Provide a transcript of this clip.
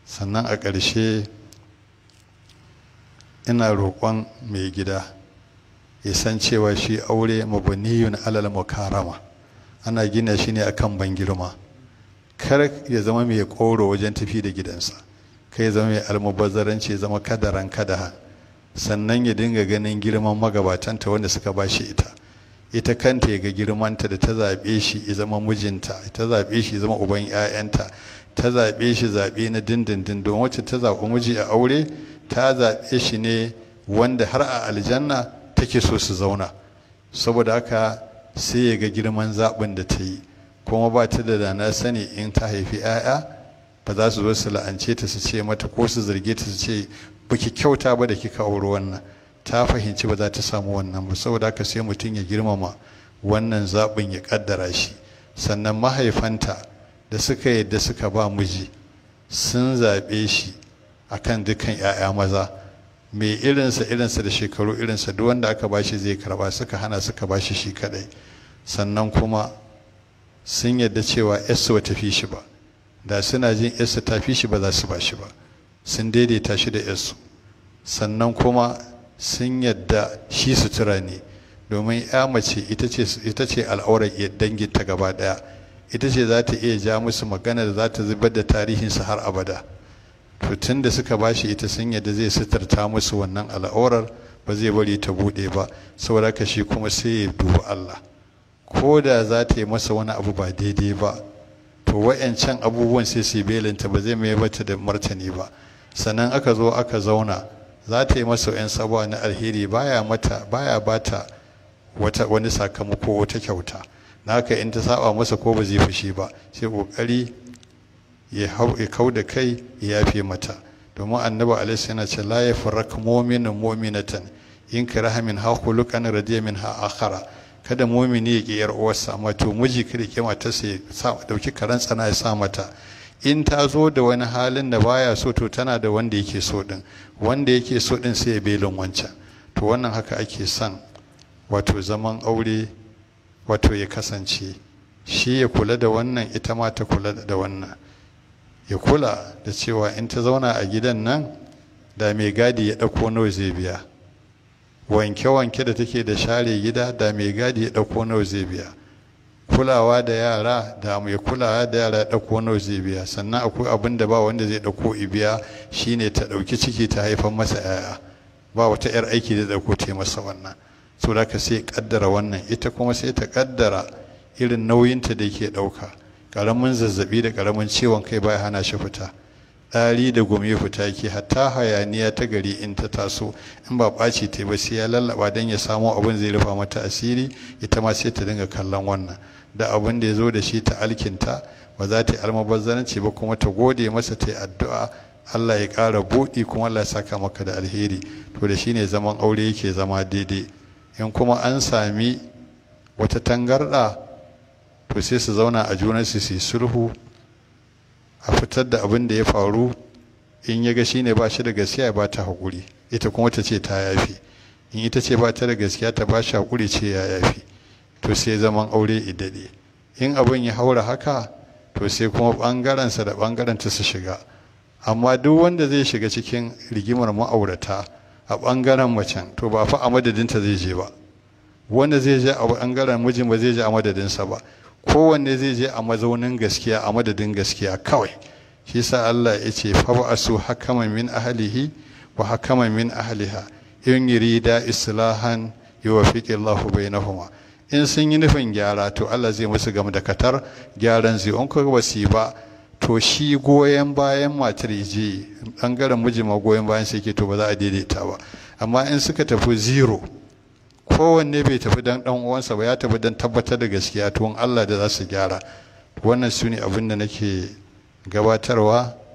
sannan a ƙarshe ina roƙon mai gida ya san cewa shi aure mabniyun alal mukarama ana gina shi ne akan ban girma kar ya zama mai koro wajen tafi da gidansa kai ya zama mai almubazzaranci ya zama kadaran kadaha sannan ya dinga ganin girman magabatanta wanda suka ba shi ita ita kanta ya ga girmanta da ta zaɓe shi ya zama mijinta ta zaɓe shi ya zama uban 'ya'yanta ta zaɓe shi zaɓe na dindindin don wacce ta zaɓi miji a aure ta zaɓe shi ne wanda har a aljanna take so su zauna saboda haka sai ya ga girman zaɓin da ta yi kuma ba ta da dana sani in ta haifi 'ya'ya ba za su zo su la'ance ta su ce mata ko su zarge ta su ce baki kyauta ba da kika auri wannan ta fahimci ba za ta samu wannan ba saboda haka sai mutum ya girmama wannan zaɓin ya ƙaddara shi sannan mahaifanta da suka yadda suka ba miji sun zaɓe shi akan dukkan 'ya'ya maza mai irinsa irinsa da shekaru irinsa duk wanda aka bashi zai karba suka hana suka bashi shi kadai sannan kuma sun yadda cewa yarsu ba ta fi shi ba da suna jin yarsu ta fi shi ba za su ba shi ba sun daidaita shi da yarsu sannan kuma sun yadda shi sutura ne domin ya mace ita ce al'aurar danginta gaba daya ita ce za ta iya ja musu magana da za ta zubar da tarihinsu har abada to tun da suka bashi ita sun yadda zai suturta musu wannan al'aurar ba zai bari ta bude ba saboda ka shi kuma sai ya dubi Allah ko da za ta yi masa wani abu ba daidai ba to wa'yancan abubuwan sai su belinta ba zai mai bata da martani ba sannan aka zo aka zauna za ta yi masa yan sabuwa na alheri baya mata baya bata wata wani sakamako wata kyauta na haka in ta saba masa ko ba zai fushi ba sai kokari ya kau da kai ya yafe mata domin annabi alaihi yana ce la yafarrak mu'minun mu'minatan in karaha min ha khuluqan radiya min ha akhara kada mu'mini ya ki yar uwarsa amma to miji kada ki mata sai sa dauki karan tsana ya sa mata in ta zo da wani halin da baya so to tana da wanda yake so din wanda yake so din sai ya belin wancan to wannan haka ake son wato zaman aure wato ya kasance shi ya kula da wannan ita ma ta kula da wannan ya kula da cewa in ta zauna a gidan nan da mai gadi ya ɗauko nawa zai biya wanke-wanke da take da share gida da mai gadi ya ɗauko nawa zai biya kulawa da yara da mai kulawa da yara ya ɗauko nawa zai biya sannan akwai abin da ba wanda zai ɗauko ibiya shine ta ɗauki ciki ta haifar masa 'ya'ya ba wata 'yar aiki da ɗauko ta masa wannan so da ka sai kaddara wannan ita kuma sai ta kaddara irin nauyinta da ke ɗauka ƙaramin zazzabi da ƙaramin ciwon kai baya hana shi fita ɗari da gumi fita yake hatta hayaniya ta gari in ta taso in ba ɓaci ta ba sai ya lallaba don ya samo abin zai rufa mata asiri ita ma sai ta dinga kallon wannan da abin da ya zo da shi ta alkinta ba za ta yi almubazzaranci ba kuma ta gode masa ta yi addu'a Allah ya ƙara buɗi kuma Allah ya saka maka da alheri to da shine zaman aure yake zama daidai in kuma an sami wata tangarɗa to sai su zauna a junansu su yi sulhu a fitar da abin da ya faru in ya ga shi ne ba shi da gaskiya ba ta haƙuri ita kuma ta ce ta yafi in ita ce ba ta da gaskiya ta ba shi haƙuri ce ya yafi to sai zaman aure idade in abin ya haura haka to sai kuma ɓangarensa da ɓangarenta su shiga amma duk wanda zai shiga cikin rigimar ma'aurata a ɓangaren macen to ba fa a madadinta zai je ba wanda zai je a ɓangaren mijin ba zai je a madadinsa ba kowanne zai je a mazaunin gaskiya a madadin gaskiya kawai shi sa Allah ya ce fa ba su hakaman min ahlihi wa hakaman min ahliha in yurida islahan yuwaffiqu Allahu bainahuma in sun yi nufin gyara to Allah zai musu gam da katar gyaran zai in ko ba su ba to shi goyen bayan matar je bangaren miji ma goyen bayan sai ke to ba za a daidaita ba amma in suka tafi zero kowanne bai tafi dan dan uwansa ba ya tafi dan tabbatar da gaskiya to Allah da za su gyara wannan su ne abin da nake gabatarwa